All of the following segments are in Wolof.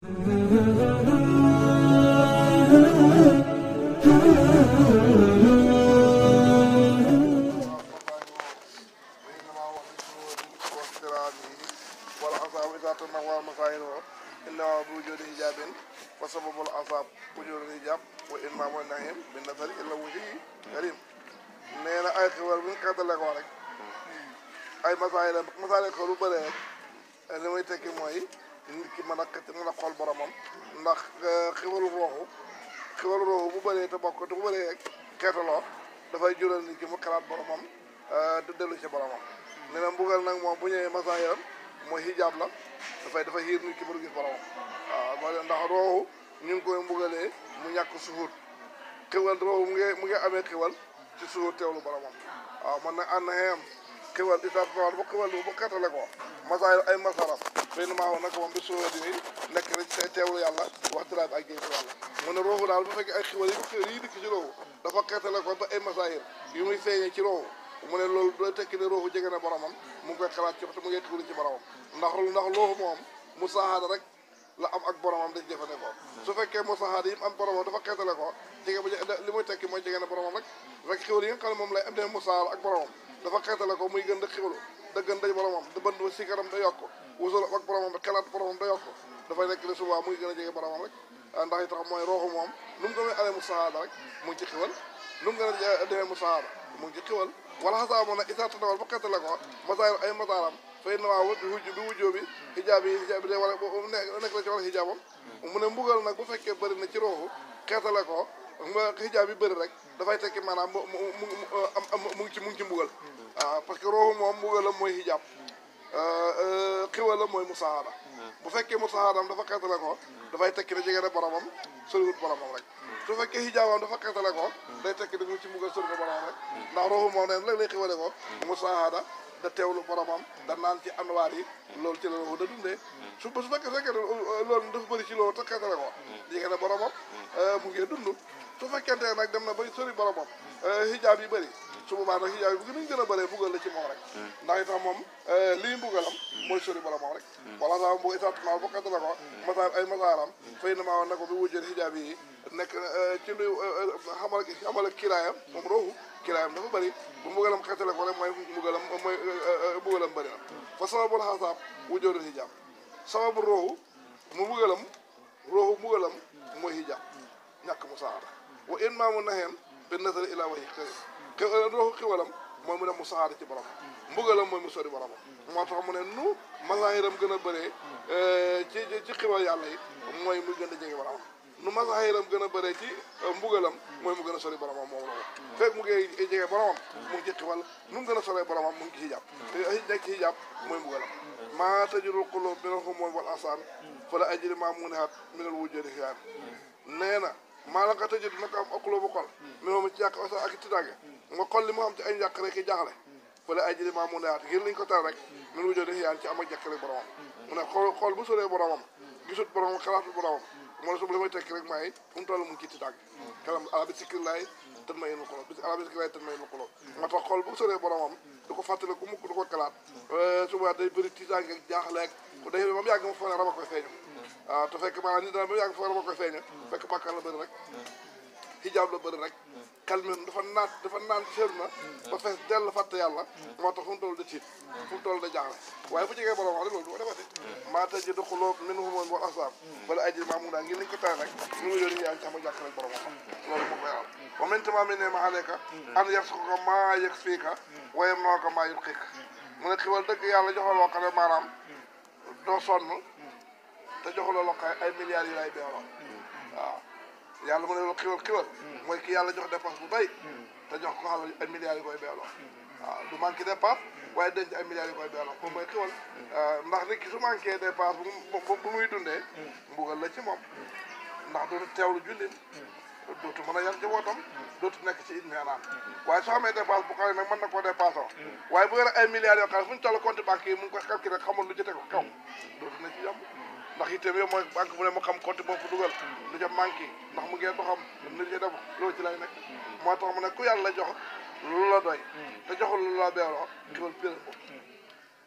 والأصاب إذا تنوى مصائره إلا بوجود حجاب وسبب الأصاب وجود الحجاب وإمام النعيم بالنظر إلى وجهه كريم nee na ay xiwal bu ñu xeetale ko rek ay masaay la masaay ko lu bëree rek li muy tekki mooy nit ki mën a xet mën a xool boromam ndax xiwalu rooxu xiwalu rooxu bu bëree te bokk te bu bëree rek xeetaloo dafay jural nit ki mu xalaat boromam du dellu ci boromam nee na mbugal nag moom bu ñëwee masaayam mooy hijaab la dafay dafa xiir nit ki ba du gis boromam waaw moo ndax rooxu ñu ngi koy mbugalee mu ñàkk suhut xiwal rooxu mu ngi mu ngi amee xiwal ci suhut teewlu boromam waaw man nag ànd na xem xiwal di taat noor ba xiwal bu xeetale ko masaay ay masaram fay na maa woon nag moom bi suhut di nekk rek te teewlu yàlla waxtiraat ak géej yàlla mu ne rooxu daal bu fekkee ay xiwal yi yi dikk ci rooxu dafa xeetale ko ba ay masaayir yu muy feeñee ci rooxu mu ne loolu doo tekki ne rooxu jege na boromam mu ngi koy xalaat ci te mu ngi tuuri ci boromam ndax ndax looxu moom mu saaxaada rek la am ak boromam dañ jëfandikoo su fekkee mu saaxaada yi am boromam dafa xeetale ko jege bu li muy tekki mooy jege na boromam rek rek xiwal yi nga xam ne moom lay am dee mu saaxaada ak boromam dafa xeetale ko muy gën da xiwalu da gën day boromam da bënd ba sikaram da yokk wusul ak boromam da xelaat boromam da yokk dafay nekk ne souvent muy gën a jege boromam rek ndax yi tax mooy rooxu moom nu mu gën a amee mu saaxaada rek mu ngi ci xiwal nu mu gën a demee mu saaxaada mu ngi ci xiwal wala xasaa moom nag isaa tanawal ba xeetale ko masaayir ay masaaram fay na waaw bi wujj bi wujjoo bi xijaab yi xijaab bi day war a nekk la ci wala xijaabam mu ne mbugal nag bu fekkee bëri na ci rooxu xeetale ko xijaab yi bëri rek dafay tekki maanaam mu mu mu mu ngi ci mu ngi ci mbugal waaw parce que rooxu moom mbugalam mooy xijaab xiwalam mooy musahaada bu fekkee musahaadam dafa xeetale ko dafay tekki ne jege na boromam soriwut boromam rek su fekkee xijaabam dafa xeetale ko day tekki ne mu ngi ci mbugal sori na boromam rek ndax rooxu moom neen léeg lay xiwale ko musahaada da teewlu boromam da naan ci anwaar yi loolu ci la rooxu da dundee su su fekkee fekkee loolu dafa bëri ci loolu te xeetale ko jege na boromam mu ngi dund su fekkente nag dem na ba sori boromam xijaab yi bëri su boobaa nag xijaab yi bu gën a bëree buggal la ci moom rek ndax itam moom lii mbugalam mooy sori boromam rek wala sax bu exactement bu xeetale ko masaar ay masaaram fay na maa woon na ko bi wujjee xijaab yi nekk ci lu xamal xamal kiraayam moom rooxu kiraayam dafa bëri bu mbugalam xeetale ko rek mooy mbugalam mooy mbugalam bëri na fa sababul xasaab wujjoodul xijaab sababu rooxu mu mbugalam rooxu mbugalam mooy xijaab ñàkk mu saara wa in maamu naxeen bi nasari ila wayi xëy rooxu xiwalam mooy mu dem mu saxaada ci borom mbugalam mooy mu sori boromam moo tax mu ne nu masaahiram gën a bëree ci ci xiwal yàlla yi mooy muy gën a jege boromam nu masaahiram gën a bëree ci mbugalam mooy mu gën a sori boromam moom loolu fekk mu ngi jege boromam mu ngi ci xiwal nu mu gën a soree boromam mu ngi ci hijab nekk ci hijab mooy mbugalam maa tajurul qulub minal humum wal asaan fa la ajri maa munihat minal wujudi xiyaan nee na maa la nga tëjee dina ko am okkuloo bu xol mi moom ci yàq osa ak tidaange nga xol li mu am ci ay njàq rek i jaaxle fala ay jëli maa mu neyaat ngir liñ ko tar rek min wujoo di yaan ci am ak jàkkale boromam mu ne xool xool bu soree boromam gisut boromam xalaatul boromam mu ne su li may tekki rek maay fu mu toll mu ngi ci tidaange xelam ala bi sikkir laay tën ma yéen xolo bis ala bi sikkir laay tën ma yéen xolo moo tax xool bu soree boromam du ko fàttali ku mukk du ko xalaat suba day bëri tidaange ak jaaxle ak day ba mu yàgg ma foog ne raba koy feeñu waaw te fekk maanaam nit dana ba mu yàgg foog ne raba koy feeñu fekk bàkkaar la bëri rek xijaab la bëri rek kalmen dafa naat dafa naan seer na ba fees dell fàtte yàlla moo tax fu mu toll da tiit fu mu toll da jaaxle waaye fu jegee borom wax rek loolu du ko defati maa tëj di xuloo min humoon wal asaab bala ay jël maa mu daa ngi liñ ko tere rek ñu ngi yónni yaa ngi sama jàkk rek borom xam loolu moo koy am wa maintenant mi ne ma aleyka an yar ko ko maa yëg fii ka wayem noo ko maa yëg xiik mu ne xiwal dëgg yàlla joxal loo xam ne maanaam doo sonn te joxaloo loo xam ay milliards yi lay beewloo waaw yàlla mu ne loolu xiwal xiwal mooy ki yàlla jox dépense bu bay te jox ko xalal ay milliards yi koy beeloo waaw du manqué dépense waaye denc ay milliards yi koy beeloo moom mooy xiwal ndax nit ki su manqué dépense bu bu muy dundee mbugal la ci moom ndax dootu teewlu jullit dootu mën a yar njabootam dootu nekk ci itmiinaan waaye soo amee dépense bu xale nag mën na koo dépassé waaye bu yore ay milliards yoo xam ne fu ñu toll compte banque yi mu ngi koy calculé rek xamul lu ci tegu kaw dootu na ci yomb ndax itam yow mooy banque bu ne mu xam compte boobu dugal lu ca manqué ndax mu ngeen doxam lu ci def loolu ci lay nekk moo tax mu ne ku yàlla jox lu la doy te joxul lu la beeloo xiwal pire ko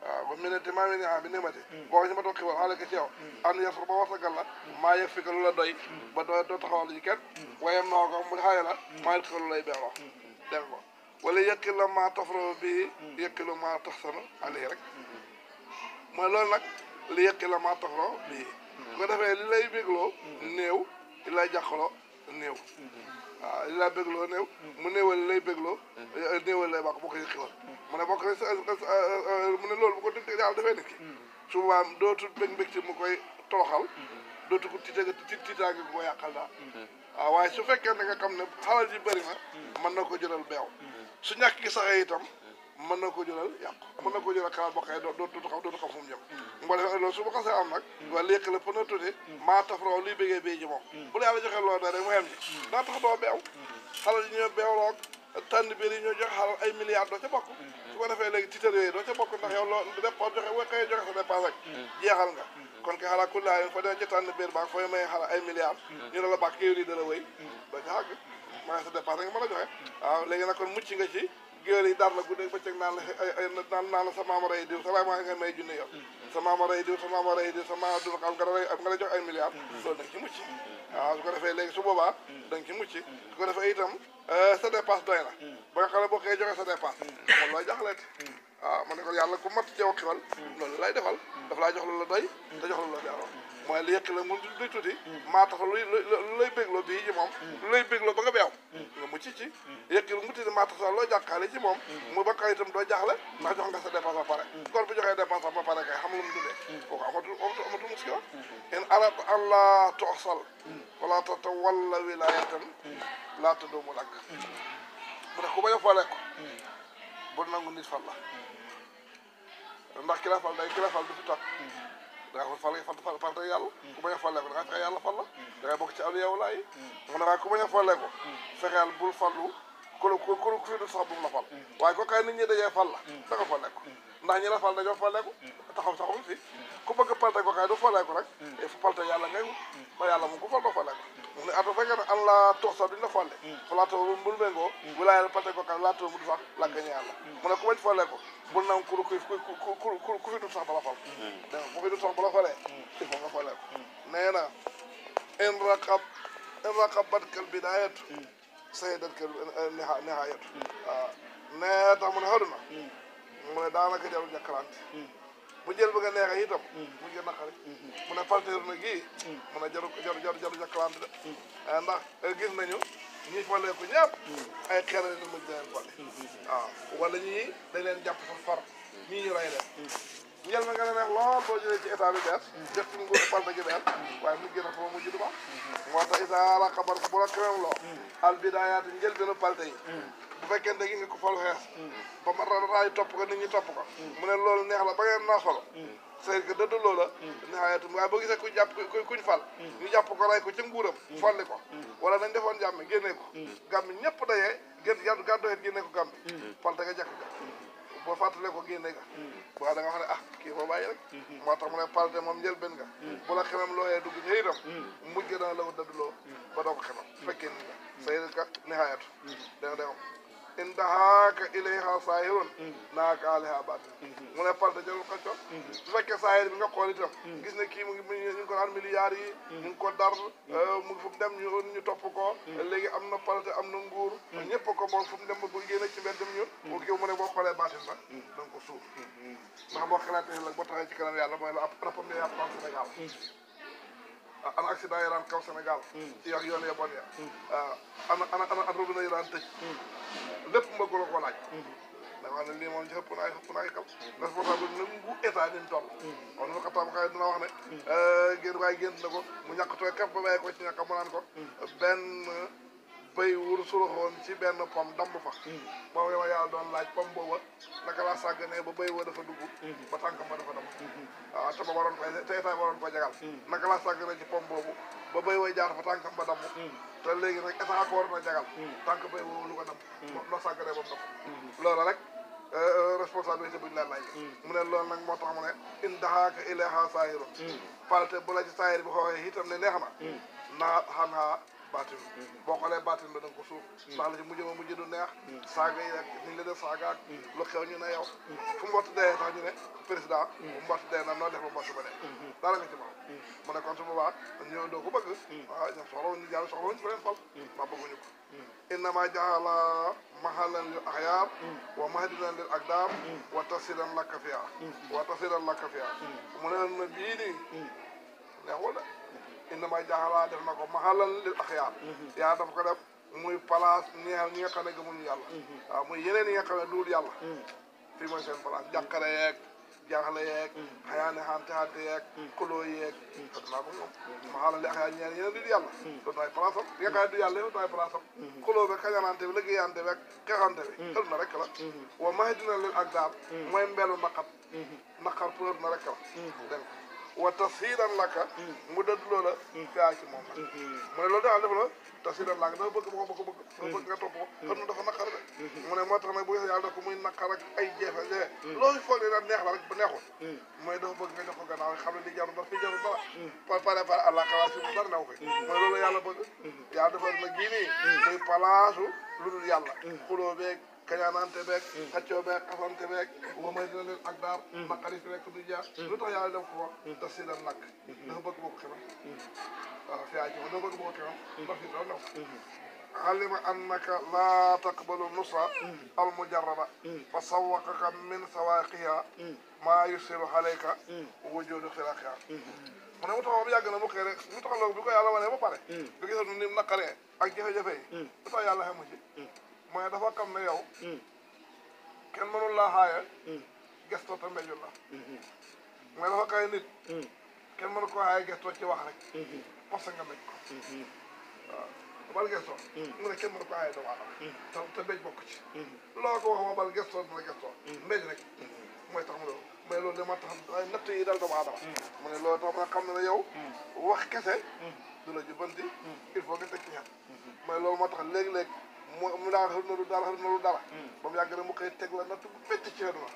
waaw ba mu ne te maa ngi ne ah bi nimati boo ko ci ma toog xibaar xaale ko ci yow an yar ba warsagal la maa yëg fi ko lu la doy ba doo doo taxawal ji kenn wayam noo ko mu xaye la maa yëg ko lu lay beeroo dégg nga ko wala yëkki la maa tafro bi yëkki la maa tax sanu ali rek mooy loolu nag li yëkki la maa tafro bii bu ko defee li lay bégloo néew li lay jàqaloo néew waaw li lay bégloo néew mu néewal li lay bégloo néewal lay bàq boo ko yëkkiwal mu ne bokk mu ne loolu bu ko dëgg yàlla defee nit ki su boobaa dootul bëgg mbég ci mu koy toroxal dootu ko tiita ti tiitaange ko yàqal daal waaw waaye su fekkee ne nga xam ne xalal ji bëri na mën na ko jëlal beew su ñàkk gi saxee itam mën na ko jëlal yàqu mën na ko jëlal xalaat bokkee doo dootu xam dootu xam fu mu jëm nga defee loolu su ma xasee am nag waa léegi la pën a tuuti maa taf raw liy bëggee béy ji moom bu la yàlla joxee loolu da rek mu xem ji daa tax doo beew xalal yi ñoo beewloog tànn biir yi ñoo joxe xalal ay milliards doo ca bokk su ko defee léegi tiitar yooyu doo ca bokk ndax yow loo dépense joxe boo xëyee joxe sa dépense rek jeexal nga kon kay xalaa kullaa yi fa dee ci tànn biir baag fooy may xalal ay milliards ñu ne la bàkk yow lii dala wéy doo ca xàgg maa sa dépense nga mën a joxe waaw léegi nag kon mucc nga ci géwél yi dar la guddeeg bëccëg naan la ay naan naan la sa maama rey diw sa waay maa nga may junne yow sa maama rey diw sa maama rey diw sa maama dul xam nga la nga la jox ay milliards loolu da nga ci mucc waaw su ko defee léegi su boobaa da nga ci mucc su ko defee itam sa dépense doy na ba nga xam ne boo koy joxe sa dépense moom looy jaxleeti waaw ma ne ko yàlla ku mat ceew xiwal loolu lay defal daf laa jox lu la doy te jox lu la delloo mooy li yëkk la mu duy tuuti maa tax luy lu lay bégloo bii ci moom lu lay bégloo ba nga beew nga mucc ci yëkk lu mu tuuti maa tax loo jàkkaale ci moom mu ba kay itam doo jaaxle ndax jox nga sa dépense ba pare kon bu joxee dépense ba pare kay xam lu mu dundee kooku amatul amatul muskila in arat an la toxsal wala tata walla wilayatan laa tadoomu lakk mu ne ku bañ a foolee ko bul nangu nit fal la ndax ki la fal day ki la fal du fi toog da nga fal fal fal te yàlla ku bañ a follee ko da nga fexe yàlla fal la da ngay bokk ci awliya wala yi mu ne waaye ku bañ a follee ko fexeel bul fallu ku ku ku fi du sax bu mu la fal waaye ko kay nit ñi dajee fal la da nga follee ko ndax ñi la fal dañoo follee ko taxaw saxul fi ku bëgg palte ko kay du follee ko rek il faut palte yàlla ngay wut ba yàlla moom ku fal doo follee ko mu ne ato fekkee ne an la tox sax duñ la folle falaatoo bul méngoo wilaayal palte ko kay laatoo mu du sax làggañe yàlla mu ne ku bañ follee ko bul naan ku ku ku ku ku fi du sax bala fal dégg nga ku fi du sax bala falee il faut nga follee ko nee na in raqab in raqabatkal bidaayatu sayyidatkal nihaayatu waaw nee tax mu ne xaduna mu ne daanaka jarul jàkkalante bu jël bëgg a neexee itam mu jël naqari mu ne falteer na gii mu ne jaru jaru jaru jaru jàkkalante de ndax gis nañu ñi faleeku ñëpp ay xeer la ñu mujj leen fale waaw wala ñii dañ leen jàpp fa far ñii ñu rey leen njël ma nga ne neex lool boo jëlee ci état bi bees def ci nguur falte gi bees waaye mujj na fa ma mujj du baax moo tax isa la xabar bu la krem loo al bidayaati njël benu palte yi bu fekkee ne gi nga ko falu xees ba ma raay topp ko nit ñi topp ko mu ne loolu neex la ba ngeen naa solo c'est que dëdd loola neexayatum waaye boo gisee ku jàpp ku kuñ fal ñu jàpp ko rey ko ca nguuram folli ko wala dañ defoon jàmm génnee ko gàmmi ñëpp dayee gén gàddu gàddu xeet génnee ko gàmmi falte nga jàkk ga boo fàttalee ko génne nga waaw da nga xam ne ah kii boo bàyyi rek moo tax mu ne palte moom njëlbeen nga bu la xemam looyee dugg ñë itam mujj dana la ko dëddloo ba doo ko xemam fekkee ni nga say ka nihaayatu da nga dégam in dahaaka ilayha saahirun naaka alayha baatin mu ne palte jarul xacco su fekkee saahir bi nga xool itam gis ne kii mu ngi ñu ngi ko naan milliards yi ñu ngi ko dar mu ngi fu mu dem ñu ñu topp ko léegi am na palte am na nguur ñëpp ko bool fu mu dem bu génne ci mbedd ñu mu kii mu ne boo xoolee baatin ba da nga ko suuf ndax boo xalaatee nag boo taxee ci kanam yàlla mooy la ab rappam ya yàpp Sénégal ana accident yi daan kaw Sénégal ci yox yoon ya bon ya ana ana ana ana robinet yi daan tëj lépp mbëgg la ko laaj da wax ne lii moom ci ëpp naay ëpp naay kal responsable na ngu état ni mu toll kon nu xataam xay dina wax ne génn waaye génn na ko mu ñàkk tooy kaf ba bàyyi ko ci ñàkk mu naan ko benn béy wur suruxoon ci benn pom damm fa boobu yow yàlla doon laaj pom booba naka laa sàgganee ba béy wa dafa dugg ba tànkam ba dafa damm waaw te ba waroon koy te état waroon ko jagal naka laa sàgganee ci pom boobu ba béy way jaar fa tànkam ba damm te léegi nag état ko waroon a jagal tànk béy woowu lu ko damm loo sàgganee ba mu damm loolu rek responsabilité buñu la laaj mu ne loolu nag moo tax mu ne in daxaaka ilayha saahirun palte bu la ci saahir bi xooxee itam ne neex na naa xanaa baatin boo xoolee baatin ba da nga ko suuf ndax la ci mujj ma mujj du neex saaga yi ak ni ñu la def saaga ak lu xew ñu ne yow fu mbott dee sax ñu ne président bu mbott dee na noo def ba mbott ba dee dara nga ci moom mu ne kon su boobaa ñoo doo ko bëgg waaw ñoom soxla wuñu jàll soxla wuñu feneen fal maa bëgguñu ko innama jaala mahalan lil axyaar wa mahdinan lil akdaar wa tasiran lakka fiya wa tasiran lakka fiya mu ne na bii nii neexul de innama jaala def na ko mahalan lil axyaar yaa daf ko def muy place ñeexal ñi nga xam ne gëmuñu yàlla waaw muy yeneen yi nga xam ne duul yàlla fii mooy seen place jàqare yeeg jaaxle yeeg xayaane xante xante yeeg kuloo yeeg te dinaa ko moom ma xaalal li axyaa ñeen yeneen di du yàlla dootu ay place am li nga xam ne du yàlla dootu ay place am kuloo bi kañanante bi liggéeyante bi ak xeexante bi xel na rek la wa maxe dina leen ak daal mooy mbelu naqar naqar pour na rek la dégg nga wa tasiiran laka mu dëdd loola fiaa ci moom nag mu ne loolu daal def la tasiiran laka dafa bëgg ba ko bëgg dafa bëgg nga topp ko xam na dafa naqar de mu ne moo tax nag bu gisee yàlla def ko muy naqar ak ay jeefe jeefe loolu foog ne daal neex la rek ba neexul mooy dafa bëgg nga jox ko gannaaw xam ne li jaru daf fi jaru dara par pare pare àlla xalaat si mu dara new koy mooy loolu yàlla bëgg yàlla dafa nag gii nii muy palaasu lu dul yàlla xuloo beeg kañaanante beeg xaccoo beeg xasante beeg wa may dina leen ak daar naqari fi rek du jaar lu tax yàlla def ko daf si leen lakk dafa bëgg boo ko xemam waaw fiyaa ci ma dafa bëgg boo ko xemam daf si doon new علم أنك لا تقبل النصرة المجربة فسوقك من سواقها ما يسر عليك وجود خلاقها mu ne mu taxaw ba yàgg na mu xëy rek mu taxaw bi ko yàlla wane ba pare bi gisal ni mu naqaree ak jafe-jafe yi lu tax yàlla xemu ci mooy dafa xam ne yow kenn mënul laa xaaya gestoo te mbéjul la mooy dafa kay nit kenn mënu ko xaaya gestoo ci wax rek parce que nga mbéj ko waaw bal gestoo mu ne kenn mënu ko xaaya doomu aadama te te mbéj bokk ci loo ko wax ma bal gestoo dina gestoo mbéj rek mooy tax mu loolu mais loolu dama tax ay natt yi dal doomu aadama mu ne loolu tax ma xam ne ne yow wax kese du la jubanti il faut nga teg ci xel mais loolu moo tax léeg-léeg mu mu daan xër na lu dara xër na lu dara ba mu yàgg ne mu koy teg la natt bu métti ci xel ma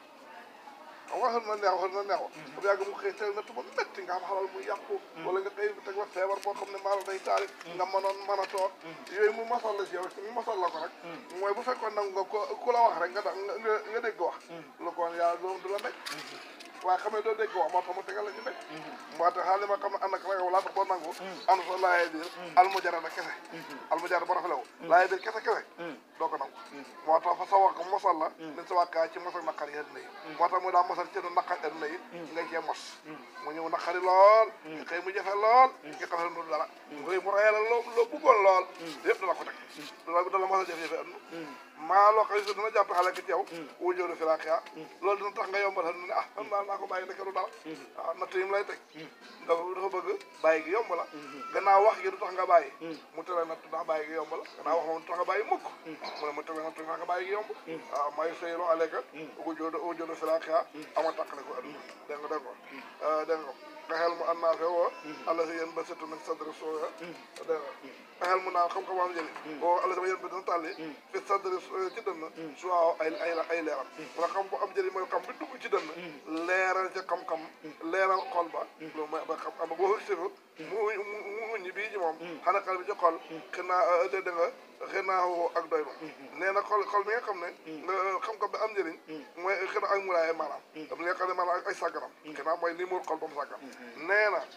xam nga xër na neex xër na neex ba mu yàgg mu koy teg natt bu métti nga am xalal mu yàqu wala nga koy teg la feebar boo xam ne maanaam day taari nga mënoon mën a toog yooyu mu masal la si yow mu masal la ko rek mooy bu fekkoon nag nga ko ku la wax rek nga da nga dégg wax lu ko yàlla loolu du la nekk waaye xam ne doo dégg wax moo tax mu tegal la ñu nekk moo tax xaalis ma xam ne ànd ak ragal laa tax boo nangu am sa laayee biir almujara na kese almujara ba rafetlu laayee biir kese kese doo ko nangu moo tax fa sa wax mosal la min sa wàkkaa ci mosal naqari àddina yi moo tax mu daa mosal ci naqari àddina yi nga cee mos mu ñëw naqari lool nga xëy mu jafe lool nga xam ne du dara xëy mu rayal loo loo bëggoon lool yëpp dala ko teg dala dala mosal jafe-jafe àdduna maa loo xam ne dina jàpp xale ki ci yow wujóoru firaaqiya loolu dina tax nga yombal xam ne ah xam naa naa ko bàyyi ndeke du dara waaw natt yi mu lay teg dafa dafa bëgg bàyyi gi yomb la gannaaw wax gi du tax nga bàyyi mu tere natt ndax bàyyi gi yomb la gannaaw wax moom du tax nga bàyyi mukk mu ne mu tere natt ndax nga bàyyi gi yomb waaw may sëylo aleka wujóoru wujóoru firaaqiya ama tàqale ko adduna dégg nga dégg ko dégg nga nga xel mu an naa fe woo alla si yéen ba surtout nag sadri sooya dégg nga nga xel mu naan xam-xam am njëriñ boo alla sama yéen ba dina tàlli fi sadri ci dënn su waaw ay ay ay leeram wala xam bu am njëriñ mooy xam bi dugg ci dënn leeral ca xam-xam leeral xol ba loolu mooy ba xam am boo sifu mu mu muññi bii ci moom xana xel bi ci xol xinaa dégg nga xinaa ak doy ma nee na xol xol mi nga xam ne xam-xam bi am njëriñ mooy xinaa ak muraaye maanaam dam li nga xam ne maanaam ay sàgganam xinaa mooy li muur xol ba mu sàggan nee na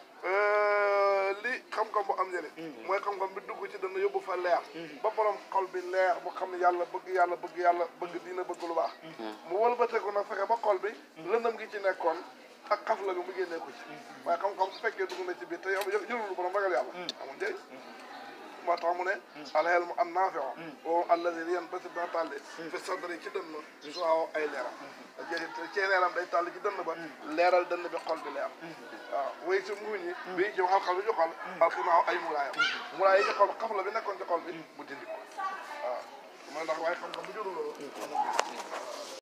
li xam-xam bu am njëriñ mooy xam-xam bi dugg ci dana yóbbu fa leer ba borom xol bi leer bu xam ne yàlla bëgg yàlla bëgg yàlla bëgg diina bëgg lu baax mu wëlbateeku nag fexe ba xol bi lëndëm gi ci nekkoon ak xaf la nga mu génnee ko ci waaye xam-xam su fekkee dugg na ci biir te yow jëlul borom ragal yàlla amul njëriñ moo tax mu ne alxel mu am naafion o alladi yan basi dina tàlli fi sadri ci dënn su waaw ay leeram jeexit ci leeram day tàlli ci dënn ba leeral dënn bi xol bi leer waaw way si muuñi bii ci xal-xal bi ci xol alxinaaw ay muraayam muraay yi ci xol xaf la bi nekkoon ci xol bi mu dindi ko waaw mooy ndax waaye xam-xam bu jurul loolu